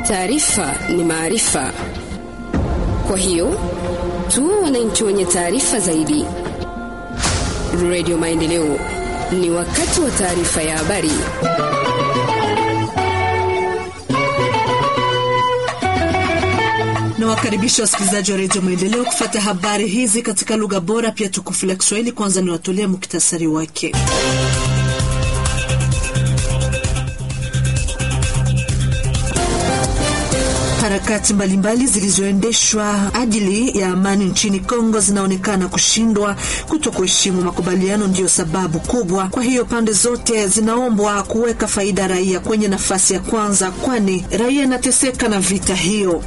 Taarifa ni maarifa, kwa hiyo tuwe wananchi wenye taarifa zaidi. Radio Maendeleo, ni wakati wa taarifa ya habari. na wakaribisha wasikilizaji wa redio Maendeleo kufata habari hizi katika lugha bora pia tukufu la Kiswahili. Kwanza ni watolea muktasari wake. Harakati mbalimbali zilizoendeshwa ajili ya amani nchini Kongo zinaonekana kushindwa. Kuto kuheshimu makubaliano ndiyo sababu kubwa. Kwa hiyo pande zote zinaombwa kuweka faida raia kwenye nafasi ya kwanza, kwani raia inateseka na vita hiyo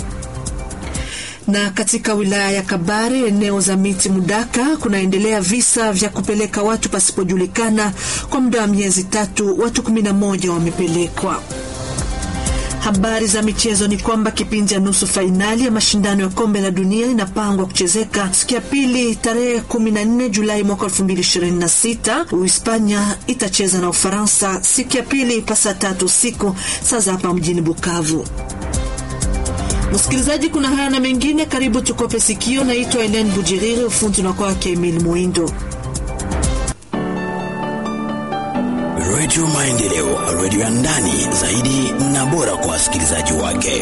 na katika wilaya ya Kabare eneo za miti Mudaka kunaendelea visa vya kupeleka watu pasipojulikana. Kwa muda wa miezi tatu watu kumi na moja wamepelekwa. Habari za michezo ni kwamba kipindi cha nusu fainali ya mashindano ya kombe la dunia inapangwa kuchezeka siku ya pili tarehe 14 Julai mwaka 2026. Uhispania itacheza na Ufaransa siku ya pili pasa tatu usiku saa za hapa mjini Bukavu. Msikilizaji, kuna haya na mengine, karibu tukope sikio. Naitwa Helen Bujiriri, ufundi na kwake Emil Mwindo. Redio Maendeleo, redio ya ndani zaidi na bora kwa wasikilizaji wake.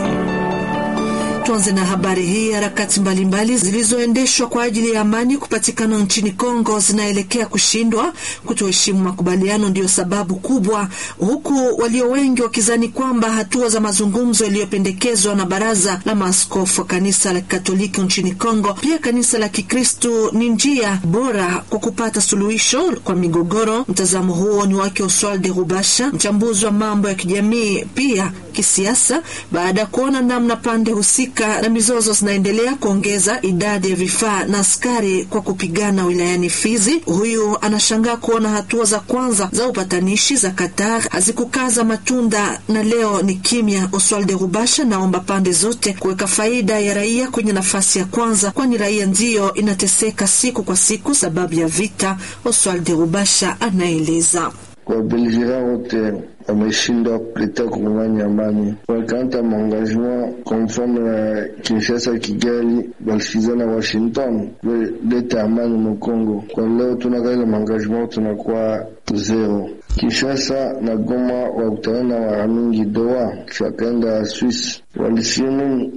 Tuanze na habari hii. Harakati mbalimbali zilizoendeshwa kwa ajili ya amani kupatikana nchini Kongo zinaelekea kushindwa. Kutoheshimu makubaliano ndiyo sababu kubwa, huku walio wengi wakizani kwamba hatua za mazungumzo yaliyopendekezwa na baraza la maaskofu wa kanisa la Katoliki nchini Kongo, pia kanisa la Kikristu, ni njia bora kwa kupata suluhisho kwa migogoro. Mtazamo huo ni wake Oswald de Rubasha, mchambuzi wa mambo ya kijamii pia kisiasa, baada ya kuona namna pande husika na mizozo zinaendelea kuongeza idadi ya vifaa na askari kwa kupigana wilayani Fizi. Huyu anashangaa kuona hatua za kwanza za upatanishi za Qatar hazikukaza matunda na leo ni kimya. Oswald Rubasha naomba pande zote kuweka faida ya raia kwenye nafasi ya kwanza, kwani raia ndiyo inateseka siku kwa siku sababu ya vita. Oswald Rubasha anaeleza. Wabelgera wote wameshindwa kuleta kongomani amani, walikanta maengagement konforme na Kinshasa, Kigali, balisikiza na Washington kuleta amani Mukongo. Kwa leo tunakaile maengagement tunakuwa zero. Kinshasa na Goma wakutana na mara mingi Doha, kisha wakaenda Swiss, walisimu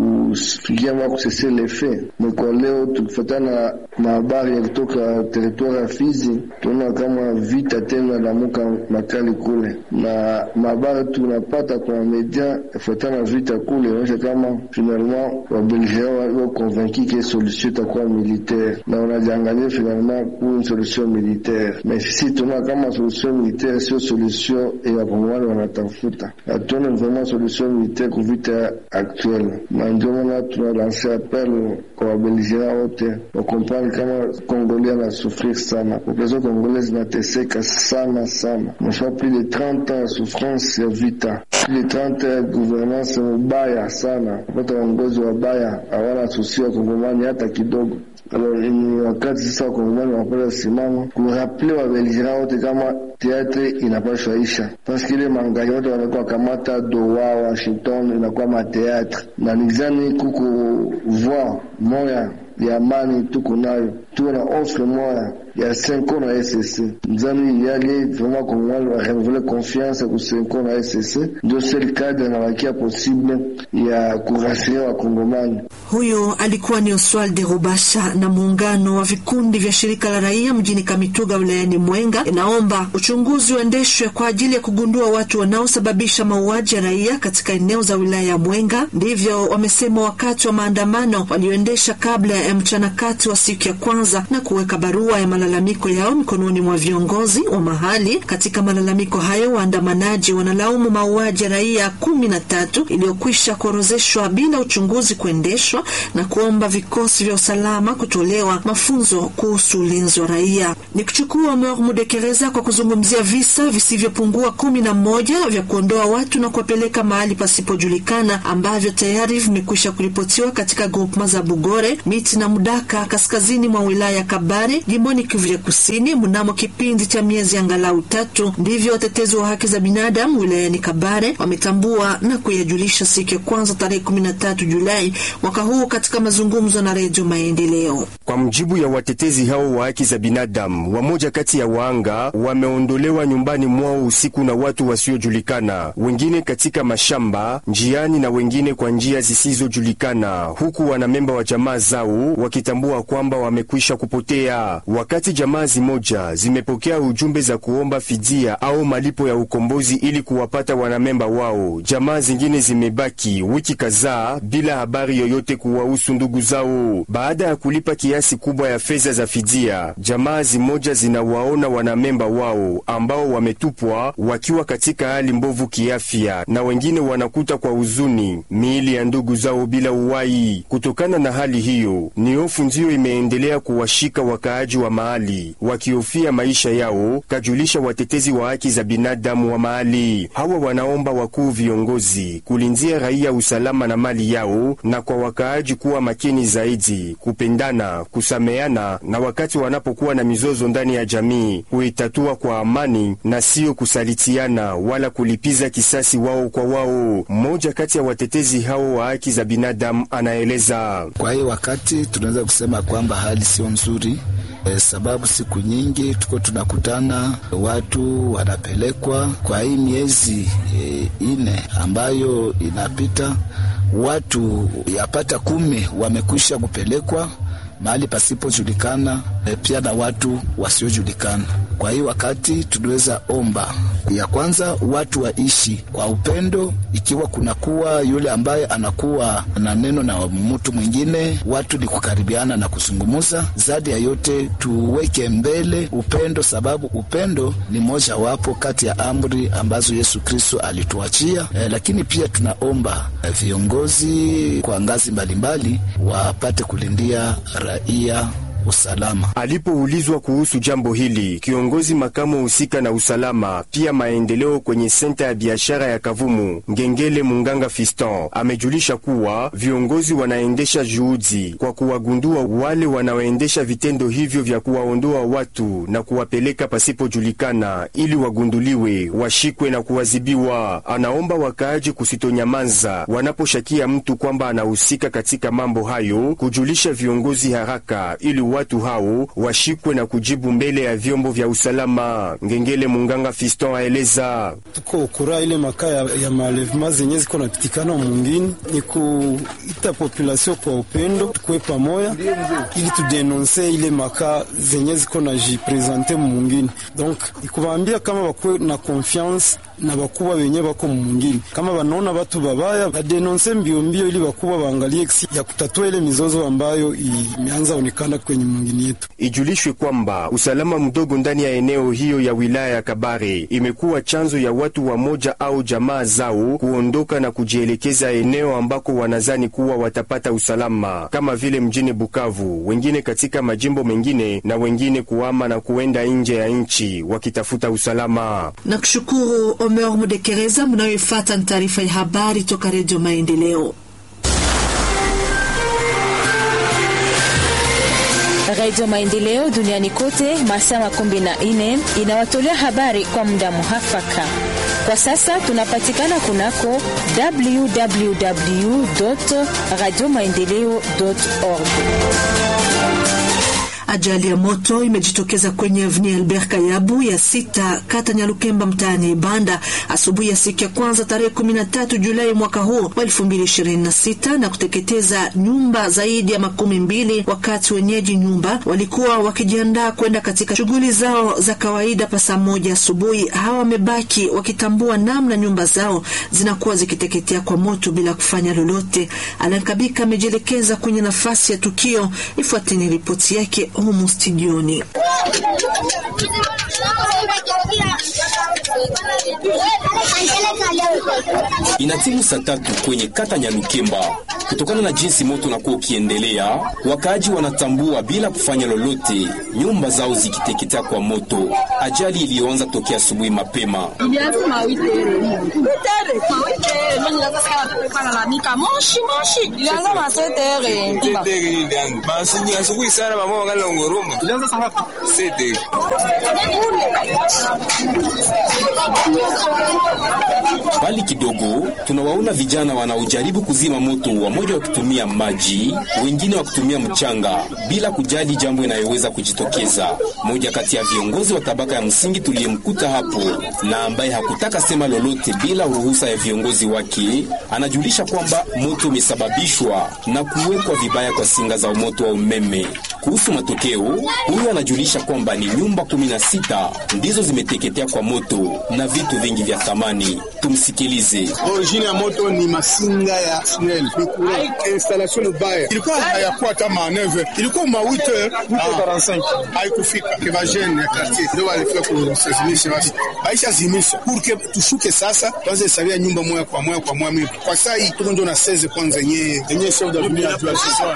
kufikia ma kusese lefe me. Kwa leo tukifatana na habari ya kutoka teritwari ya Fizi, tunaona kama vita tena lamuka makali kule, na mahabari tunapata kwa media fatana na vita kule inaonyesha kama finalement wabelgea wa konvainki ke solution itakuwa militaire, na wanajiangalia finalement ku solution militaire, me sisi tunaona kama solution militaire sio solution ya wakongomani wanatafuta, hatuone vraiment solution militaire ku vita actuelle, na ndio maana tunalanse appel kwa wabelgea wote wakompani kama Kongolia na sufrir sana, population congolaise inateseka sana sana, nasha plus de 30 ans ya souffrance ya vita, plus de 30 ans ya gouvernance mubaya sana, kupata waongozi wabaya, hawana susi wa kongomani hata kidogo. Alors ni wakati sasa wakongomani wanapata simama kuraple wabelgera wote kama teatre inapashwa isha, paske ile mangaji wote wanakuwa kamata Doha, Washington inakuwa mateatre, na nizani kuko voix moya ya amani tuko nayo, tuko na offre moya ya senko na SSC nzani yali vraiment kongomani wa renouveler confiance ku senko na SSC, ndio sel cadre na wakia possible ya kurasiria wa kongomani. Huyo alikuwa ni Oswald de Rubasha. Na muungano wa vikundi vya shirika la raia mjini Kamituga wilayani Mwenga inaomba uchunguzi uendeshwe kwa ajili ya kugundua watu wanaosababisha mauaji ya raia katika eneo za wilaya ya Mwenga. Ndivyo wamesema wakati wa maandamano walioendesha kabla ya mchana kati wa siku ya kwanza na kuweka barua ya malalamiko yao mikononi mwa viongozi wa mahali. Katika malalamiko hayo, waandamanaji wanalaumu mauaji ya raia kumi na tatu iliyokwisha kuorozeshwa bila uchunguzi kuendeshwa na kuomba vikosi vya usalama kutolewa mafunzo kuhusu ulinzi wa raia. Ni kuchukua Omer Mudekereza kwa kuzungumzia visa visivyopungua kumi na moja vya kuondoa watu na kuwapeleka mahali pasipojulikana ambavyo tayari vimekwisha kuripotiwa katika grupma za Bugore, Miti na Mudaka kaskazini mwa wilaya ya Kabare jimboni Kivu ya Kusini mnamo kipindi cha miezi angalau tatu. Ndivyo watetezi wa haki za binadamu wilayani Kabare wametambua na kuyajulisha siku ya kwanza tarehe 13 Julai mwaka huu katika mazungumzo na Redio Maendeleo. Kwa mjibu ya watetezi hao wa haki za binadamu, wamoja kati ya waanga wameondolewa nyumbani mwao usiku na watu wasiojulikana, wengine katika mashamba, njiani na wengine kwa njia zisizojulikana, huku wanamemba wa jamaa zao wakitambua kwamba wamekwisha kupotea. Wakati jamaa zimoja zimepokea ujumbe za kuomba fidia au malipo ya ukombozi ili kuwapata wanamemba wao, jamaa zingine zimebaki wiki kadhaa bila habari yoyote kuwahusu ndugu zao. Baada ya kulipa kiasi kubwa ya fedha za fidia, jamaa zimoja zinawaona wanamemba wao ambao wametupwa wakiwa katika hali mbovu kiafya, na wengine wanakuta kwa huzuni miili ya ndugu zao bila uhai. Kutokana na hali hiyo, ni hofu ndiyo imeendelea kuwashika wakaaji wa mahali wakihofia maisha yao, kajulisha watetezi wa haki za binadamu wa mahali. Hawa wanaomba wakuu viongozi kulinzia raia usalama na mali yao, na kwa wakaaji kuwa makini zaidi, kupendana, kusameana, na wakati wanapokuwa na mizozo ndani ya jamii kuitatua kwa amani na siyo kusalitiana wala kulipiza kisasi wao kwa wao. Mmoja kati ya watetezi hao wa haki za binadamu anaeleza. Kwa hiyo wakati tunaweza kusema kwamba hali sio nzuri e, sababu siku nyingi tuko tunakutana watu wanapelekwa kwa hii miezi e, ine ambayo inapita, watu yapata kumi wamekwisha kupelekwa mahali pasipojulikana, e, pia na watu wasiojulikana. Kwa hiyo wakati tunaweza omba ya kwanza, watu waishi kwa upendo. Ikiwa kunakuwa yule ambaye anakuwa na neno na mtu mwingine, watu ni kukaribiana na kuzungumuza. Zaidi ya yote, tuweke mbele upendo, sababu upendo ni moja wapo kati ya amri ambazo Yesu Kristo alituachia. E, lakini pia tunaomba e, viongozi kwa ngazi mbalimbali wapate kulindia raia usalama. Alipoulizwa kuhusu jambo hili, kiongozi makamu husika na usalama pia maendeleo kwenye senta ya biashara ya Kavumu, Ngengele Munganga Fiston, amejulisha kuwa viongozi wanaendesha juhudi kwa kuwagundua wale wanaoendesha vitendo hivyo vya kuwaondoa watu na kuwapeleka pasipojulikana, ili wagunduliwe, washikwe na kuwazibiwa. Anaomba wakaaji kusitonyamaza wanaposhakia mtu kwamba anahusika katika mambo hayo, kujulisha viongozi haraka ili watu hao washikwe na kujibu mbele ya vyombo vya usalama. Ngengele Munganga Fiston aeleza: tuko ukura ile makaa ya, ya malevema zenye ziko napitikana mwingine, ni kuita population kwa upendo, tukuwe pamoya ili tudenonse ile makaa zenye ziko na jipresente mwingine. Donc ikuwaambia kama bakuwe na confiance na bakuba benye bako mwingine, kama banaona batu babaya badenonse mbio mbio, ili bakuba baangalie ya kutatua ile mizozo ambayo imeanza onekana kwenye mwingine yetu. Ijulishwe kwamba usalama mdogo ndani ya eneo hiyo ya wilaya ya Kabare imekuwa chanzo ya watu wamoja au jamaa zao kuondoka na kujielekeza eneo ambako wanazani kuwa watapata usalama, kama vile mjini Bukavu, wengine katika majimbo mengine, na wengine kuama na kuenda nje ya nchi wakitafuta usalama. Na kushukuru Omer Mudekereza. Mnayoifata ni taarifa ya habari toka Redio Maendeleo. Radio Maendeleo duniani kote masaa makumi na nne inawatolea habari kwa muda muhafaka. Kwa sasa tunapatikana kunako www radio maendeleo org. Ajali ya moto imejitokeza kwenye avni Albert Kayabu ya sita kata Nyalukemba mtaani Ibanda asubuhi ya siku ya kwanza tarehe 13 Julai mwaka huu wa 2026 na kuteketeza nyumba zaidi ya makumi mbili, wakati wenyeji nyumba walikuwa wakijiandaa kwenda katika shughuli zao za kawaida pa saa moja asubuhi. Hawa wamebaki wakitambua namna nyumba zao zinakuwa zikiteketea kwa moto bila kufanya lolote. Alankabika amejielekeza kwenye nafasi ya tukio. Ifuateni ripoti yake humu studioni. Inatimu saa tatu kwenye kata Nyalukemba. Kutokana na jinsi moto unakuwa ukiendelea, wakaaji wanatambua bila kufanya lolote, nyumba zao zikiteketea kwa moto. Ajali iliyoanza tokea asubuhi mapema. kwa lalamika moshi moshi ilianza masetere basi ni asubuhi sana mama wangali ngoroma ilianza saa ngapi sete Mbali kidogo tunawaona vijana wanaojaribu kuzima moto, wamoja wakitumia maji, wengine wakitumia mchanga, bila kujali jambo inayoweza kujitokeza. Moja kati ya viongozi wa tabaka ya msingi tuliyemkuta hapo na ambaye hakutaka sema lolote bila ruhusa ya viongozi wake, anajulisha kwamba moto umesababishwa na kuwekwa vibaya kwa singa za moto wa umeme. Kuhusu matokeo, huyu anajulisha kwamba ni nyumba 16 ndizo zimeteketea kwa moto na vitu vingi vya thamani. Tumsikilize. Origine ya moto ni masinga ya SNEL, ni courant. Installation mbaya, ilikuwa hayakuwa hata ma 9 ilikuwa ma 8 8:45 haikufika. Keva jeune ya quartier ndio walifika kusazimisha, basi baisha zimisha pour que tushuke sasa, tuanze hesabia nyumba moja kwa moja kwa moja. Kwa saa hii tuko ndio na 16 kwanza yenyewe yenyewe chef de village ajua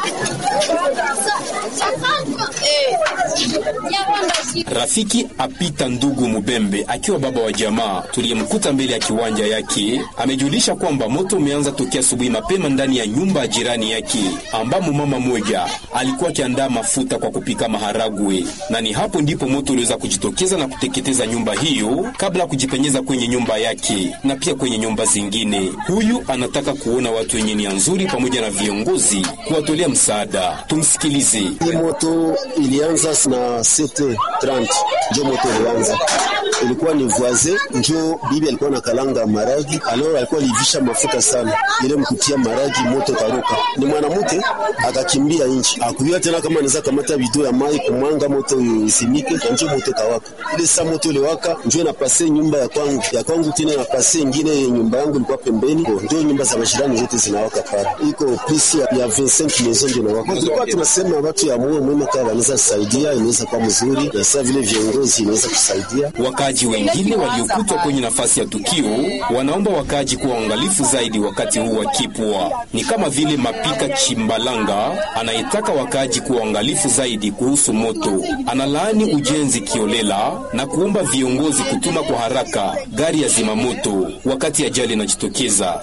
Rafiki apita ndugu Mubembe akiwa baba wa jamaa tuliyemkuta mbele ya kiwanja yake amejulisha kwamba moto umeanza tokea asubuhi mapema ndani ya nyumba ya jirani yake ambamo mama moja alikuwa akiandaa mafuta kwa kupika maharagwe, na ni hapo ndipo moto uliweza kujitokeza na kuteketeza nyumba hiyo kabla ya kujipenyeza kwenye nyumba yake na pia kwenye nyumba zingine. Huyu anataka kuona watu wenye nia nzuri pamoja na viongozi kuwatolea msaada. Tumsikilize. Hii moto ilianza na 7:30 njo moto ilianza, ilikuwa ni voisin, njo bibi alikuwa na kalanga maragi, alors alikuwa alivisha mafuta sana, ile mkutia maragi, moto karuka, ni mwanamke akakimbia nchi, akujua tena kama anaweza kamata bidoo ya mai kumwanga moto isimike, na njo moto kawaka. Ile saa moto iliwaka, njo inapase nyumba ya kwangu ya kwangu, tena inapase ingine nyumba yangu ilikuwa pembeni, njo nyumba za majirani zote zinawaka pale, iko pisi ya 25 maison ndio inawaka. Tulikuwa tunasema watu ya moyo mwema kama wanaweza kusaidia, inaweza kuwa mzuri, na sasa vile viongozi inaweza kusaidia. Wakaaji wengine waliokutwa kwenye nafasi ya tukio wanaomba wakaaji kuwa waangalifu zaidi wakati huu wa kipwa. Ni kama vile Mapika Chimbalanga anayetaka wakaaji kuwa waangalifu zaidi kuhusu moto. Analaani ujenzi kiolela na kuomba viongozi kutuma kwa haraka gari ya zimamoto wakati ajali inajitokeza.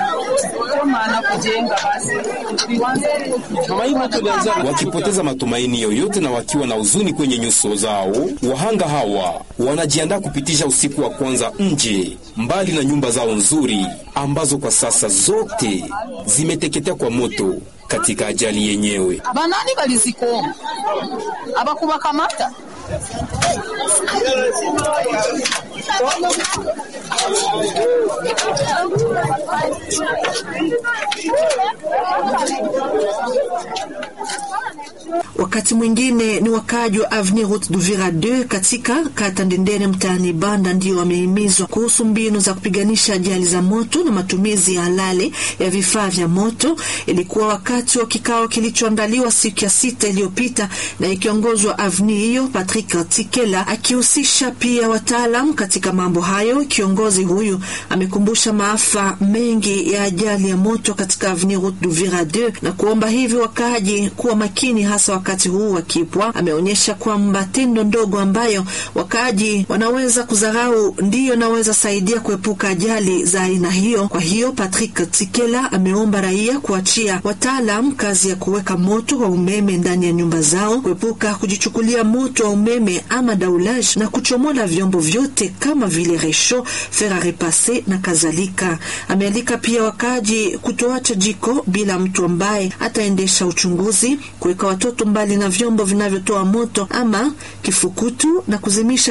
Wakipoteza matumaini yoyote na wakiwa na huzuni kwenye nyuso zao, wahanga hawa wanajiandaa kupitisha usiku wa kwanza nje, mbali na nyumba zao nzuri ambazo kwa sasa zote zimeteketea kwa moto katika ajali yenyewe. banani balizikoma abakubakamata Wakati mwingine ni wakaaji wa Avenue Route d'Uvira 2 katika kata Ndendere mtaani Banda ndio wamehimizwa kuhusu mbinu za kupiganisha ajali za moto na matumizi ya halali ya vifaa vya moto. Ilikuwa wakati wa kikao kilichoandaliwa siku ya sita iliyopita na ikiongozwa Avenue hiyo Patrick Tikela akihusisha pia wataalam katika mambo hayo. Kiongozi huyu amekumbusha maafa mengi ya ajali ya moto katika Avenue Route d'Uvira 2 na kuomba hivyo wakaaji kuwa makini hasa wakati huu wa kipwa. Ameonyesha kwamba tendo ndogo ambayo wakaaji wanaweza kudharau ndiyo naweza saidia kuepuka ajali za aina hiyo. Kwa hiyo Patrick Tikela ameomba raia kuachia wataalam kazi ya kuweka moto wa umeme ndani ya nyumba zao, kuepuka kujichukulia moto wa umeme ama daulage na kuchomola vyombo vyote kama vile resho, fer a repasser na kadhalika. Amealika pia wakaaji kutoacha jiko bila mtu ambaye ataendesha uchunguzi, kuweka watoto mbali na vyombo vinavyotoa moto ama kifukutu na kuzimisha